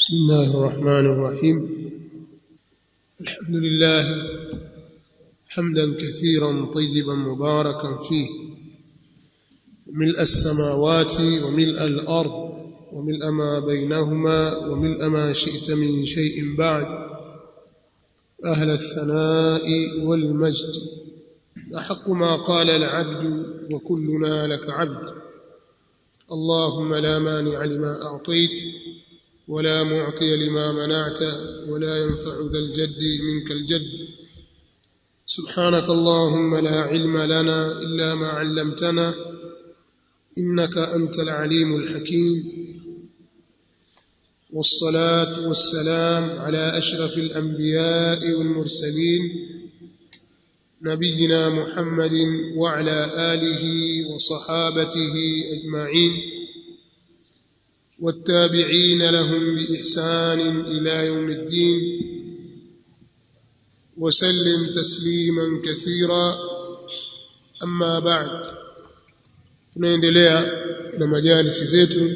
بسم الله الرحمن الرحيم الحمد لله حمدا كثيرا طيبا مباركا فيه ملء السماوات وملء الارض وملء ما بينهما وملء ما شئت من شيء بعد اهل الثناء والمجد احق ما قال العبد وكلنا لك عبد اللهم لا مانع لما اعطيت ولا معطي لما منعت ولا ينفع ذا الجد منك الجد سبحانك اللهم لا علم لنا الا ما علمتنا انك انت العليم الحكيم والصلاه والسلام على اشرف الانبياء والمرسلين نبينا محمد وعلى اله وصحابته اجمعين والتابعين لهم باحسان الى يوم الدين وسلم تسليما كثيرا اما بعد tunaendelea na majalisi zetu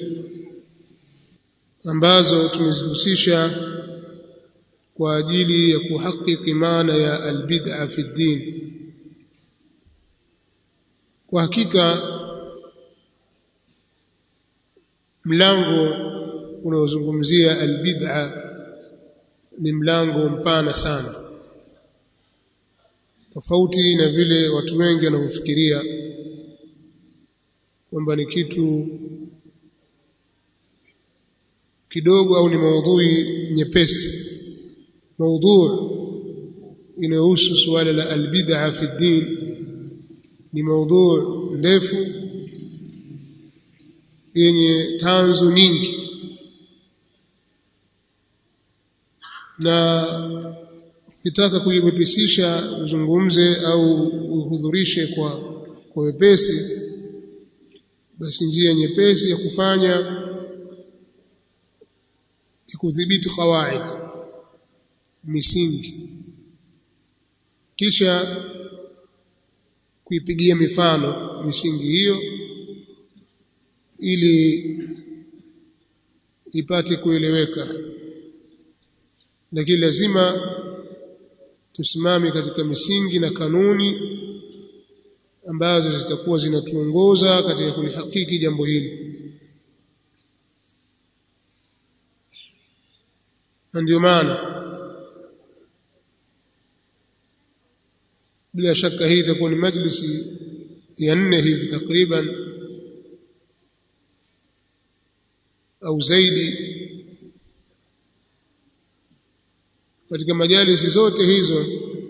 ambazo tumezihusisha kwa ajili ya kuhakiki maana ya albid'a fi din kwa hakika mlango unaozungumzia albid'a ni mlango mpana sana tofauti na vile watu wengi wanavyofikiria kwamba ni kitu kidogo au ni maudhui nyepesi maudhui inayohusu suala la albid'a fi din ni maudhui ndefu yenye tanzu nyingi na ukitaka kuiwepesisha uzungumze au uhudhurishe kwa kwa wepesi basi njia nyepesi ya kufanya ni kudhibiti kawaid misingi kisha kuipigia mifano misingi hiyo ili ipate kueleweka lakini lazima tusimame katika misingi na kanuni ambazo zitakuwa zinatuongoza katika kulihakiki jambo hili na ndio maana bila shaka hii itakuwa ni majlisi ya nne hivi takriban au zaidi katika majalisi zote hizo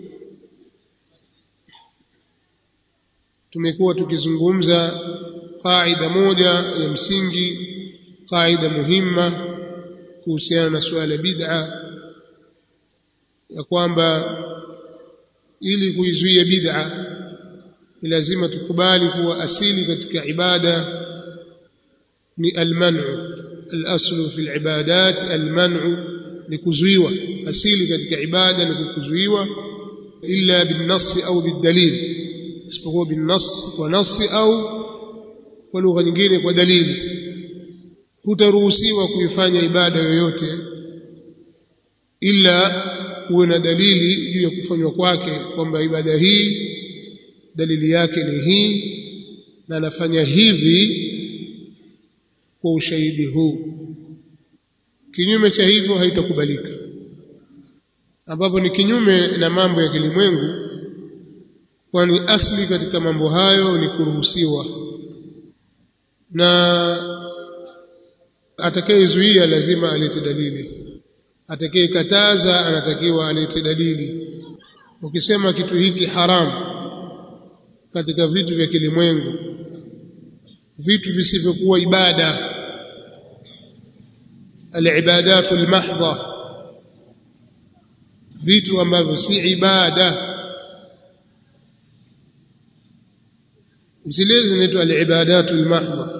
tumekuwa tukizungumza kaida moja ya msingi kaida muhimma kuhusiana na suala bid'a ya kwamba ili kuizuia bid'a ni lazima tukubali kuwa asili katika ibada ni almanu الاصل في العبادات المنع لكزويوا asili katika ibada ni kukuzuiwa illa binnas au bidalil isipokuwa binnas kwa nasi au kwa lugha nyingine kwa dalili hutaruhusiwa kuifanya ibada yoyote ila uwe na dalili juu ya kufanywa kwake kwamba ibada hii dalili yake ni hii na nafanya hivi kwa ushahidi huu kinyume cha hivyo haitakubalika ambapo ni kinyume na mambo ya kilimwengu kwani asli katika mambo hayo ni kuruhusiwa na atakayezuia lazima alete dalili atakayekataza anatakiwa alete dalili ukisema kitu hiki haramu katika vitu vya kilimwengu vitu visivyokuwa ibada alibadatu almahdha vitu ambavyo si ibada zile zinaitwa alibadatu almahdha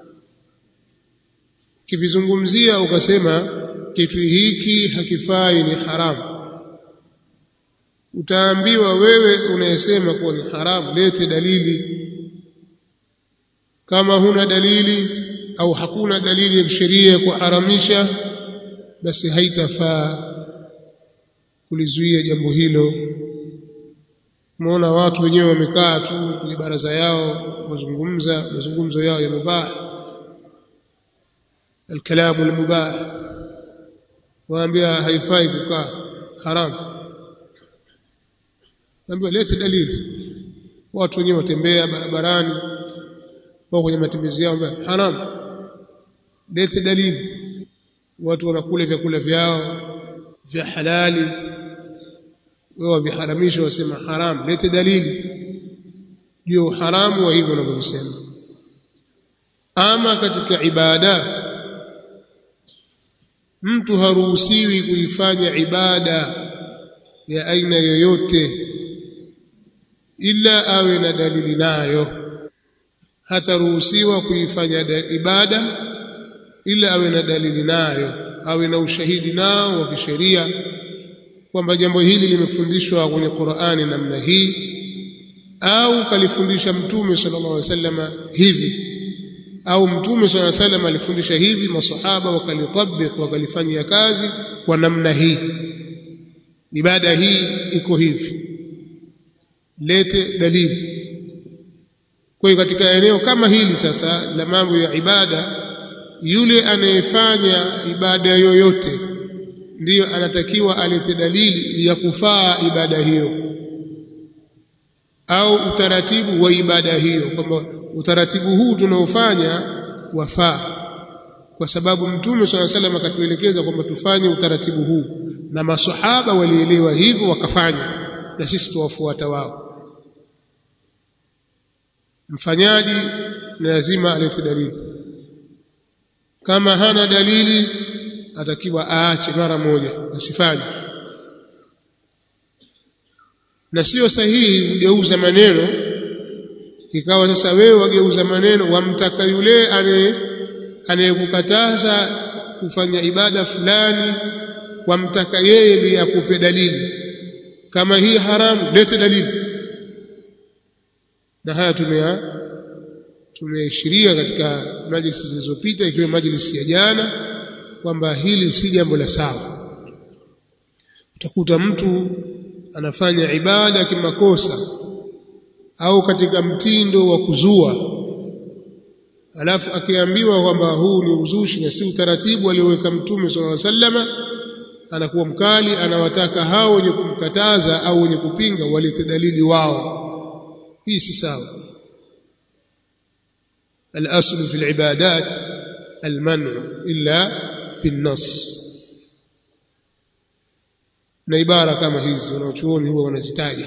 ukivizungumzia ukasema kitu hiki hakifai ni haramu utaambiwa wewe unayesema kuwa ni haramu lete dalili kama huna dalili au hakuna dalili ya kisheria ya kuharamisha basi haitafaa kulizuia jambo hilo umeona watu wenyewe wamekaa tu kwenye baraza yao wazungumza mazungumzo yao ya mubah الكلام المباح waambia haifai kukaa haram waambia lete dalili watu wenyewe watembea barabarani wao kwenye matembezi yao haram lete dalili watu wanakula vyakula vyao vya halali wao waviharamisha wasema haram lete dalili juu haramu wa hivyo wanavyosema ama katika ibada mtu haruhusiwi kuifanya ibada ya aina yoyote ila awe na dalili nayo hataruhusiwa kuifanya ibada ila awe na dalili nayo awe na ushahidi nao wa kisheria kwamba jambo hili limefundishwa kwenye Qur'ani namna hii au kalifundisha mtume sallallahu alaihi wasallam hivi au mtume swalla salam alifundisha hivi masahaba wakalitabik wakalifanyia kazi kwa namna hii ibada hii iko hivi lete dalili kwa hiyo katika eneo kama hili sasa la mambo ya ibada yule anayefanya ibada yoyote ndiyo anatakiwa alete dalili ya kufaa ibada hiyo au utaratibu wa ibada hiyo kwamba utaratibu huu tunaofanya wafaa kwa sababu mtume swalla salam akatuelekeza kwamba tufanye utaratibu huu na masahaba walielewa hivyo wakafanya na sisi tuwafuata wao mfanyaji ni lazima alete dalili kama hana dalili atakiwa aache mara moja asifanye na sio sahihi kugeuza maneno ikawa sasa wewe wageuza maneno wamtaka yule anayekukataza kufanya ibada fulani wamtaka yeye ndiye akupe dalili kama hii haramu lete dalili na haya tumea tumeashiria katika majlisi zilizopita ikiwa majlisi ya jana kwamba hili si jambo la sawa utakuta mtu anafanya ibada kimakosa au katika mtindo wa kuzua alafu akiambiwa kwamba huu ni uzushi na si utaratibu alioweka mtume sallallahu alaihi wasallama anakuwa mkali anawataka hao wenye kumkataza au wenye kupinga walete dalili wao hii si sawa الاصل في العبادات المنع الا بالنص na ibara kama hizi wanaochuoni huwa wanazitaja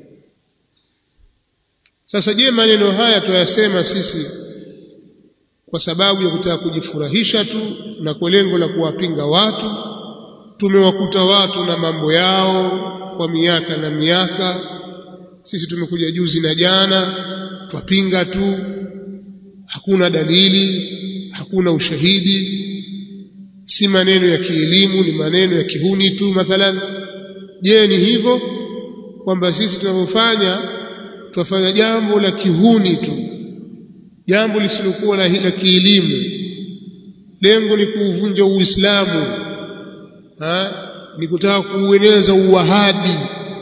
sasa je maneno haya tuyasema sisi kwa sababu ya kutaka kujifurahisha tu na kwa lengo la kuwapinga watu tumewakuta watu na mambo yao kwa miaka na miaka sisi tumekuja juzi na jana twapinga tu hakuna dalili hakuna ushahidi si maneno ya kielimu ni maneno ya kihuni tu mathalan je ni hivyo kwamba sisi tunavyofanya twafanya jambo la kihuni tu jambo lisilokuwa la, la kielimu lengo ni kuuvunja uislamu ha? ni kutaka kuueneza uwahabi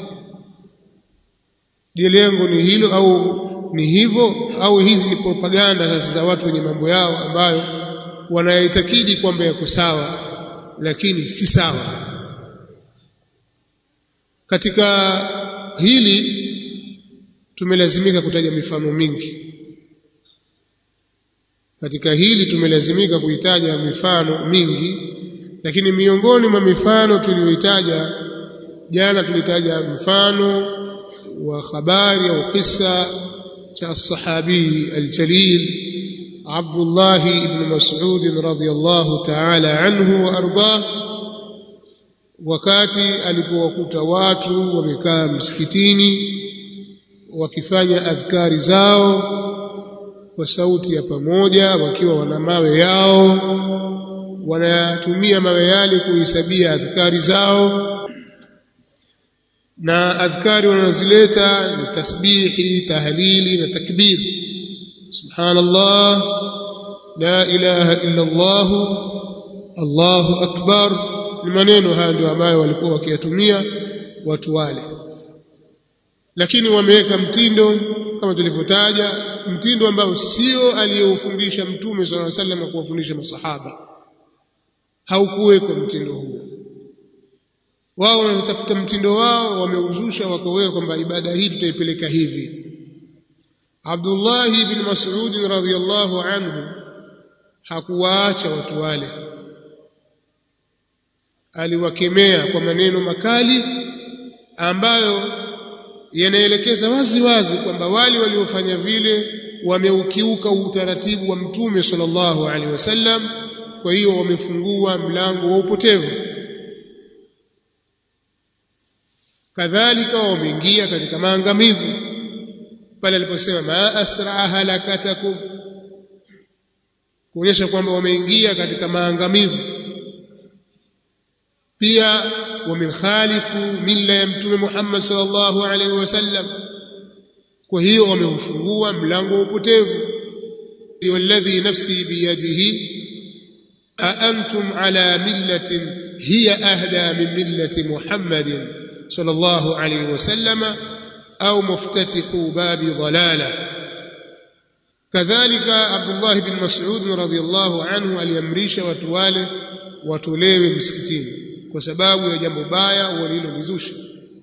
je lengo ni hilo au ni hivyo au hizi ni propaganda sasa za watu wenye mambo yao ambayo wanaitakidi kwamba yako sawa lakini si sawa katika hili tumelazimika kutaja mifano mingi katika hili tumelazimika kuitaja mifano mingi lakini miongoni mwa mifano tuliyoitaja jana tulitaja mfano wa habari au kisa cha الصحابي الجليل عبد الله بن مسعود رضي الله تعالى عنه وارضاه wakati alipowakuta watu wamekaa msikitini wakifanya adhkari zao kwa sauti ya pamoja wakiwa wana mawe yao wanatumia mawe yale kuhesabia adhkari zao na adhkari wanazileta ni tasbihi tahlili na takbir subhanallah la ilaha illa allah allahu akbar ni maneno haya ndio ambayo walikuwa wakiyatumia watu wale lakini wameweka mtindo kama tulivyotaja mtindo ambao sio aliyoufundisha mtume swalla alayhi wasallam kuwafundisha masahaba haukuwekwa mtindo huo wao wanatafuta mtindo wao wameuzusha wakaweka kwamba ibada hii tutaipeleka hivi Abdullah ibn Mas'ud radhiyallahu anhu hakuwaacha watu wale aliwakemea kwa maneno makali ambayo yanaelekeza wazi wazi kwamba wale waliofanya vile wameukiuka utaratibu wa mtume sallallahu alaihi wasallam kwa hiyo wamefungua mlango wa upotevu kadhalika wameingia katika maangamivu pale aliposema ma asra halakatakum kuonyesha kwamba wameingia katika maangamivu pia wamekhalifu mila ya mtume Muhammad sallallahu alaihi wasallam kwa hiyo wameufungua mlango wa upotevu walladhi nafsi biyadihi a antum ala millatin hiya ahda min millati Muhammadin sallallahu alaihi wasallam au muftatihu babi dhalala kadhalika Abdullah bin Mas'ud radhiyallahu anhu aliamrisha watu wale watolewe msikitini kwa sababu ya jambo baya walilolizusha.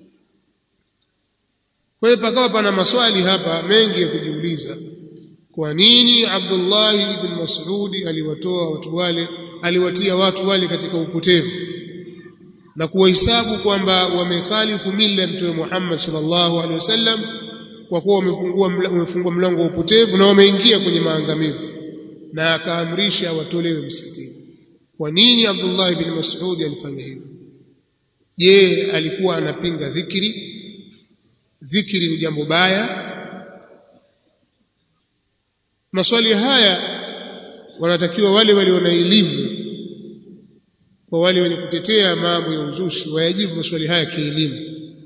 Kwa hiyo pakawa pana maswali hapa mengi ya kujiuliza. Kwa nini Abdullah ibn Mas'ud aliwatoa watu wale, aliwatia watu wale katika upotevu na kuwahesabu kwamba wamekhalifu mila ya Mtume Muhammad sallallahu alaihi wasallam kwa kuwa wamefungua wamefungua mlango wa upotevu na wameingia kwenye maangamivu, na akaamrisha watolewe msikitini. Kwa nini Abdullah ibn Mas'ud alifanya hivyo? Je, alikuwa anapinga dhikri? Dhikri ni jambo baya? Maswali haya wanatakiwa wale walio na elimu kwa wale wenye kutetea mambo ya uzushi wayajibu maswali haya kielimu,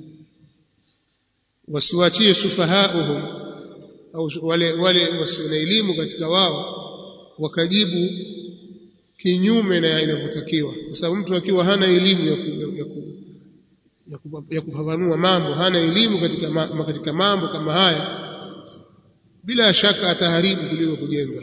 wasiwachie sufahauhum au wale wale wasio na elimu katika wao wakajibu kinyume na inavyotakiwa, kwa sababu mtu akiwa hana elimu ya, ku, ya, ku, ya, ku, ya kufafanua mambo, hana elimu katika, ma, katika mambo kama haya, bila shaka ataharibu kuliko kujenga.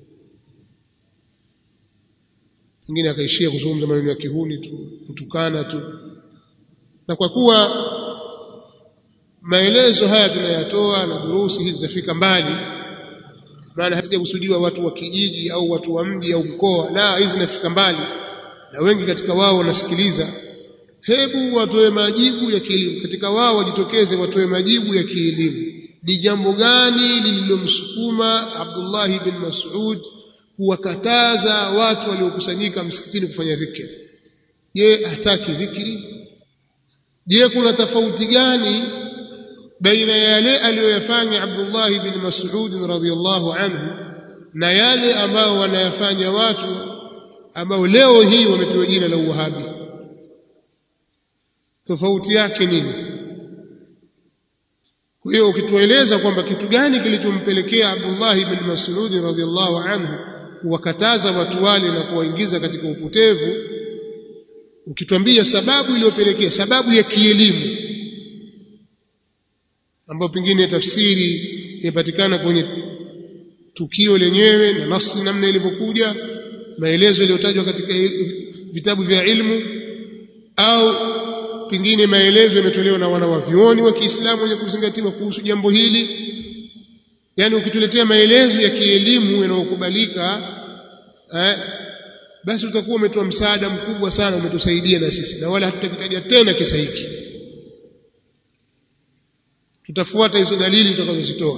Mwingine akaishia kuzungumza maneno ya kihuni tu, kutukana tu, na kwa kuwa maelezo haya tunayatoa na durusi hizi zafika mbali maana hazijakusudiwa watu wa kijiji au watu wa mji au mkoa la hizi zinafika mbali na wengi katika wao wanasikiliza hebu watoe majibu ya kielimu katika wao wajitokeze watoe majibu ya kielimu ni jambo gani lililomsukuma Abdullah ibn Mas'ud kuwakataza watu waliokusanyika msikitini kufanya dhikri je hataki dhikri je kuna tofauti gani baina ya yale aliyoyafanya Abdullah ibn Mas'ud radhiyallahu anhu na yale ambao wanayafanya watu ambao leo hii wamepewa jina la Uwahabi. Tofauti yake nini? Kwa hiyo ukitueleza kwamba kitu gani kilichompelekea Abdullah ibn Mas'ud radhiyallahu anhu kuwakataza watu wale na kuwaingiza katika upotevu, ukituambia sababu iliyopelekea, sababu ya kielimu ambayo pengine tafsiri imepatikana kwenye tukio lenyewe na nasi namna ilivyokuja maelezo yaliyotajwa katika vitabu vya ilmu au pengine maelezo yametolewa na wana wa vioni wa Kiislamu wenye kuzingatiwa kuhusu jambo hili yani ukituletea maelezo ya kielimu yanayokubalika eh, basi utakuwa umetoa msaada mkubwa sana umetusaidia na sisi na wala hatutakitaja tena kisa hiki tutafuata hizo dalili tutakazozitoa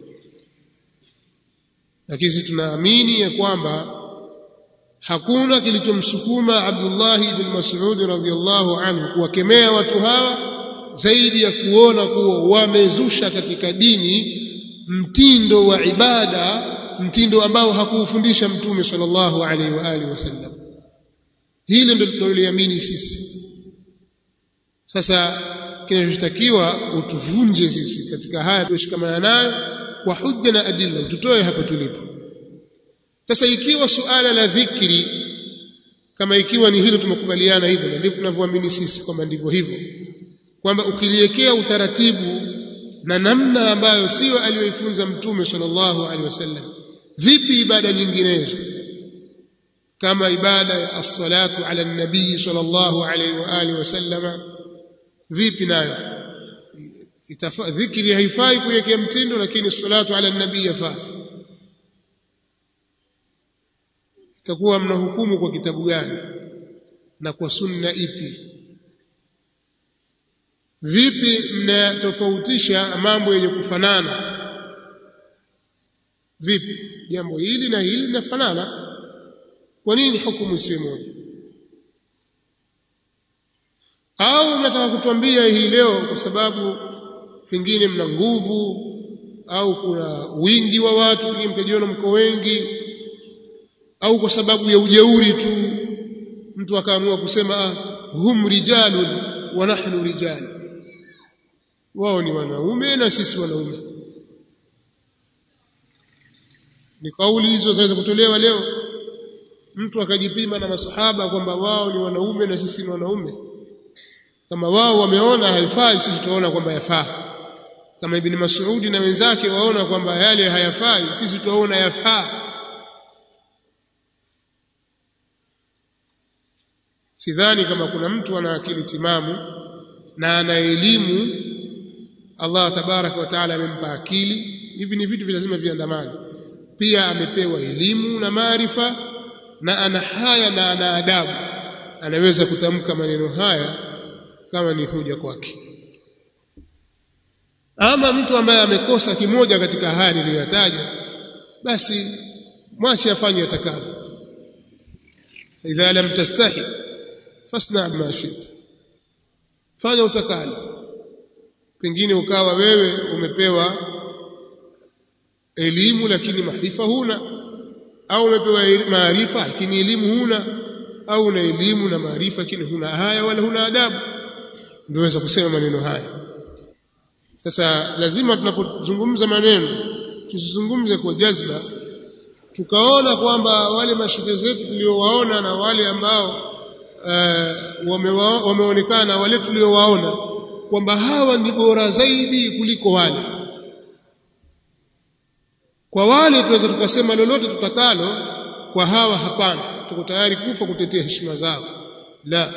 lakini sisi tunaamini ya kwamba hakuna kilichomsukuma Abdullah ibn Mas'ud radhiyallahu anhu kuwakemea watu hawa zaidi ya kuona kuwa wamezusha katika dini mtindo wa ibada mtindo ambao hakuufundisha mtume sallallahu alaihi wa alihi wasallam hili ndio tunaloamini sisi sasa kinachotakiwa utuvunje sisi katika haya tushikamana nayo kwa hujja na adilla tutoe hapa tulipo sasa ikiwa suala la dhikri kama ikiwa ni hilo tumekubaliana hivyo na ndivyo tunavyoamini sisi kwamba ndivyo hivyo kwamba ukiliwekea utaratibu na namna ambayo sio aliyoifunza mtume sallallahu alaihi wasallam vipi ibada nyinginezo kama ibada ya as-salatu ala nabii sallallahu alaihi wa alihi wasallama vipi nayo dhikri haifai kuwekea mtindo lakini salatu ala nabii yafaa itakuwa mnahukumu kwa kitabu gani na kwa sunna ipi vipi mnatofautisha mambo yenye kufanana vipi jambo hili na hili linafanana kwa nini hukumu si moja au mnataka kutuambia hii leo kwa sababu pengine mna nguvu au kuna wingi wa watu pengine mkajiona mko wengi au kwa sababu ya ujeuri tu mtu akaamua kusema ah, hum rijalun wa nahnu rijal wao ni wanaume na sisi wanaume ni kauli hizo zaweza kutolewa leo mtu akajipima na masahaba kwamba wao ni wanaume na sisi ni wanaume kama wao wameona haifai sisi tutaona kwamba yafaa kama ibn Mas'udi na wenzake waona kwamba yale hayafai sisi tutaona yafaa sidhani kama kuna mtu ana akili timamu na ana elimu Allah tabaraka wa taala amempa akili hivi ni vitu lazima viandamane pia amepewa elimu na maarifa na ana haya na ana adabu anaweza kutamka maneno haya kama ni hoja kwake ama mtu ambaye amekosa kimoja katika haya niliyotaja basi mwache afanye atakavyo idha lam tastahi fasna ma shita fanya utakalo pengine ukawa wewe umepewa elimu lakini maarifa huna au umepewa maarifa lakini elimu huna au una elimu na maarifa lakini huna haya wala huna adabu ndio weza kusema maneno haya sasa lazima tunapozungumza maneno tusizungumze kwa jazba tukaona kwamba wale mashehe zetu tuliowaona na wale ambao uh, wamewa, wameonekana wale tuliowaona kwamba hawa ni bora zaidi kuliko wale kwa wale tunaweza tukasema lolote tutakalo kwa hawa hapana tuko tayari kufa kutetea heshima zao la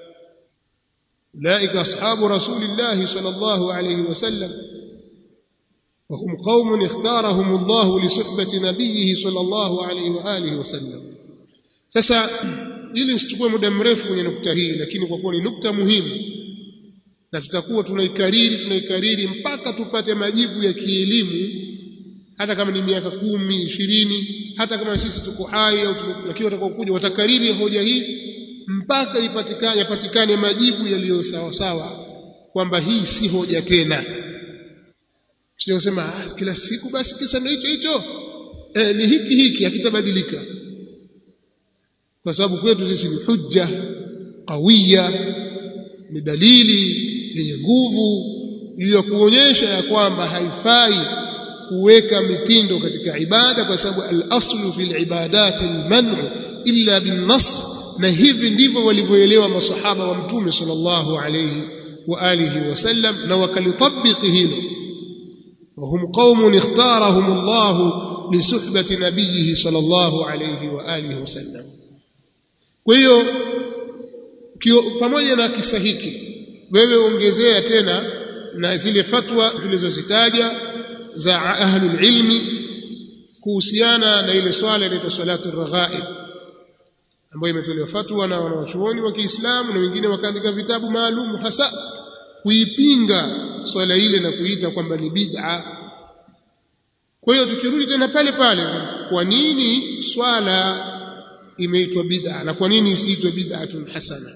أولئك أصحاب رسول الله صلى الله عليه وسلم وهم قوم اختارهم الله لصحبة نبيه صلى الله عليه وآله وسلم sasa ili nisichukue muda mrefu kwenye nukta hii lakini kwa kuwa ni nukta muhimu na tutakuwa tunaikariri tunaikariri mpaka tupate majibu ya kielimu hata kama ni miaka kumi ishirini hata kama sisi tuko hai au lakini watakaokuja watakariri hoja hii mpaka ipatikane yapatikane majibu yaliyo sawa sawa kwamba hii si hoja tena sio kusema ah, kila siku basi kisa ndio hicho hicho eh, ni hiki hiki hakitabadilika kwa sababu kwetu sisi ni hujja qawiya ni dalili yenye nguvu juu ya kuonyesha ya kwamba haifai kuweka mitindo katika ibada kwa sababu al-aslu fil ibadati al-man'u illa bin-nass na hivi ndivyo walivyoelewa masahaba wa mtume sallallahu alayhi wa alihi wasallam na wakalitabiki hilo وهم قوم اختارهم الله لصحبة نبيه صلى الله عليه وآله وسلم kwa hiyo pamoja na kisa hiki wewe ongezea tena na zile fatwa tulizozitaja za ahlul ilmi kuhusiana na ile swala inaitwa salatu raghaib ambayo imetolewa fatwa na wanawachuoni wa Kiislamu na wengine wakaandika vitabu maalum hasa kuipinga swala ile na kuita kwamba ni bid'a. Kwa hiyo tukirudi tena pale pale, kwa nini swala imeitwa bid'a na kwa nini isiitwe bid'atun hasana?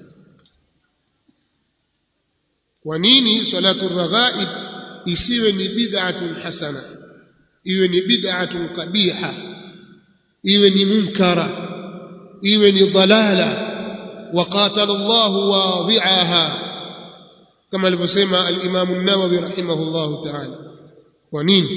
Kwa nini salatu raghaib isiwe ni bid'atun hasana, iwe ni bid'atun qabiha, iwe ni munkara iwe ni dhalala waqatala Allahu wadhi'aha kama alivyosema al-Imam an-Nawawi rahimahullahu ta'ala kwa nini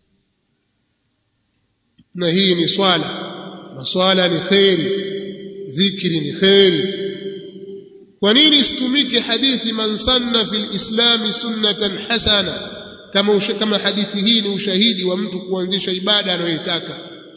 na hii ni swala na swala ni khairi dhikri ni kheri kwa nini isitumike hadithi man sanna fil islami sunnatan hasana kama usha, kama hadithi hii ni ushahidi wa mtu kuanzisha ibada anayoitaka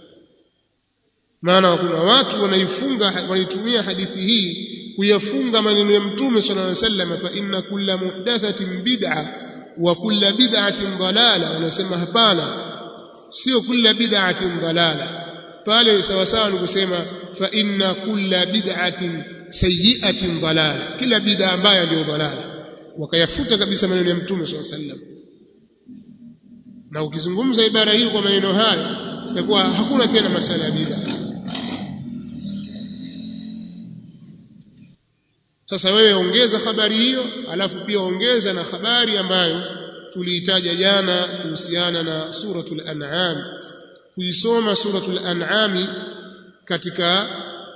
maana kuna watu wanaifunga wanaitumia hadithi hii kuyafunga maneno ya mtume sallallahu alaihi wasallam fa inna kulla muhdathatin bid'a wa kulla bid'atin dalala wanasema hapana sio kulla bid'atin dalala pale sawa sawa ni kusema fa inna kulla bid'atin sayyi'atin dalala kila bid'a ambayo ndio dalala wakayafuta kabisa maneno ya mtume sallallahu alaihi wasallam na ukizungumza ibara hii kwa maneno hayo itakuwa hakuna tena masala ya bid'a sasa wewe ongeza habari hiyo alafu pia ongeza na habari ambayo tuliitaja jana kuhusiana na suratul an'am kuisoma suratul an'am katika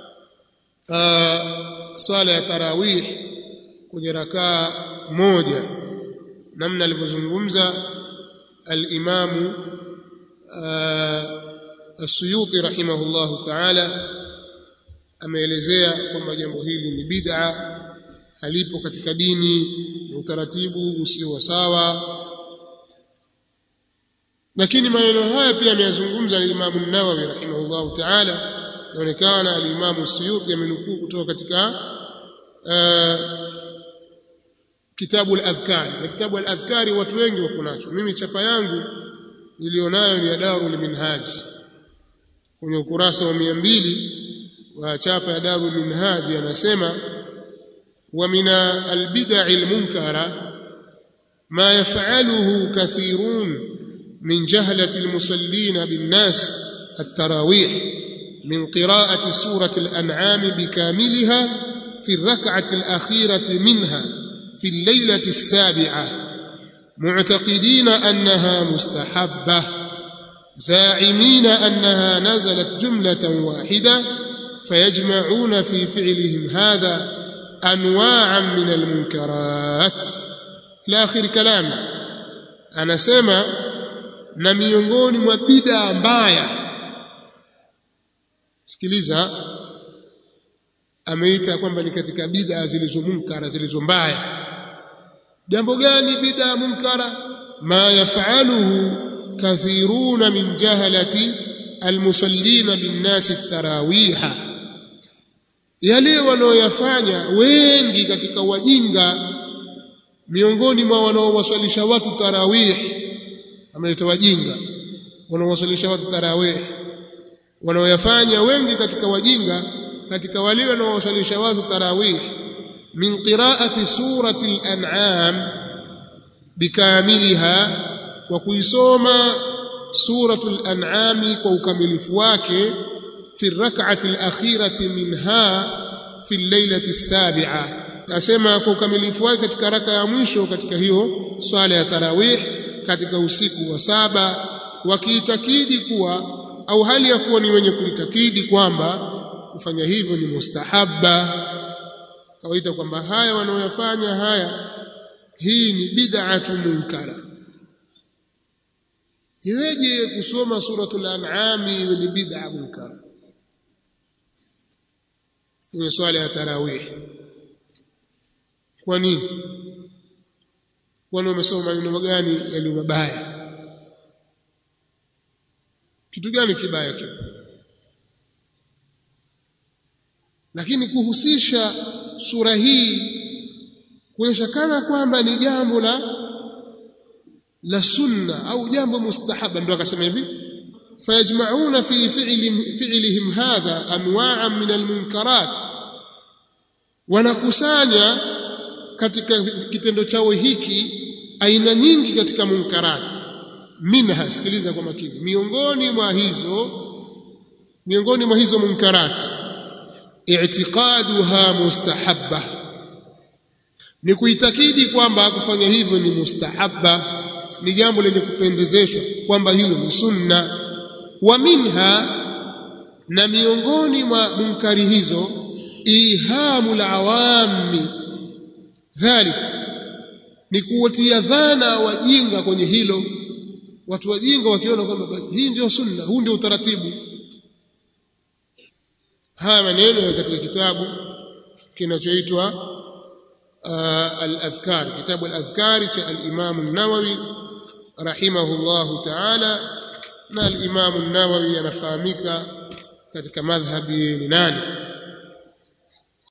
uh, swala ya tarawih kwenye rakaa moja namna alivyozungumza al-Imam As-Suyuti rahimahullahu ta'ala ameelezea kwamba jambo hili ni bid'a halipo katika dini ni utaratibu usio wa sawa lakini maneno haya pia ameyazungumza al-Imam an-Nawawi rahimahullahu ta'ala inaonekana al-Imam As-Suyuti amenukuu kutoka katika uh, kitabu al-Adhkari na kitabu al-Adhkari watu wengi wako nacho mimi chapa yangu nilionayo ni ya Darul Minhaj kwenye ukurasa wa 200 wa chapa ya Darul Minhaj anasema wa min al-bid'i al-munkara ma yaf'aluhu kathirun min jahlati al-musallin bin-nas at-tarawih min qira'ati surati al-an'am bikamilha fi ar-rak'ati al-akhirati minha في الليلة السابعة معتقدين أنها مستحبة زاعمين أنها نزلت جملة واحدة فيجمعون في فعلهم هذا أنواعا من المنكرات إلى آخر كلام أنا سمع na miongoni mwa bid'a mbaya sikiliza ameita kwamba ni katika bid'a zilizo munkara zilizo mbaya jambo gani bid'a munkara ma yafaluhu kathiruna min jahalati almusallina binnasi tarawiha yale wanaoyafanya wengi katika wajinga miongoni mwa wanaowaswalisha watu tarawih ameleta wajinga wanaowaswalisha watu tarawih wanaoyafanya wengi katika wajinga katika wale wanaowasalisha watu tarawih min qiraati surati al-an'am bikamiliha wa kuisoma suratul an'am kwa ukamilifu wake fi rak'ati al-akhirati minha fi al-lailati as-sabi'a nasema kwa ukamilifu wake katika raka ya mwisho katika hiyo swala ya tarawih katika usiku wa saba wakiitakidi kuwa au hali ya kuwa ni wenye kuitakidi kwamba kufanya hivyo ni mustahabba kawaita kwamba haya wanaoyafanya haya hii ni bid'atu munkara iweje kusoma suratul an'am iwe ni bid'a munkara kwenye swala ya tarawih kwa nini kwani wamesoma maneno gani yaliyo mabaya kitu gani kibaya kipo lakini kuhusisha sura hii kuonyesha kana kwamba ni jambo la la sunna au jambo mustahaba ndio akasema hivi fayajma'una fi fi'li fi'lihim hadha anwa'an min almunkarat wanakusanya katika kitendo chao hiki aina nyingi katika munkarat minha sikiliza kwa makini miongoni mwa hizo miongoni mwa hizo munkarat i'tiqaduha mustahabba ni kuitakidi kwamba kufanya hivyo ni mustahabba ni jambo lenye kupendezeshwa kwamba hilo ni sunna wa minha na miongoni mwa munkari hizo ihamu lawami dhalik ni kuwatia dhana wajinga kwenye hilo watu wajinga wakiona kwamba hii ndio sunna huu ndio utaratibu haya maneno katika kitabu kinachoitwa uh, al-adhkar kitabu al-adhkar cha al-Imam an-Nawawi rahimahullahu ta'ala na al-Imam an-Nawawi anafahamika katika madhhabi ni nani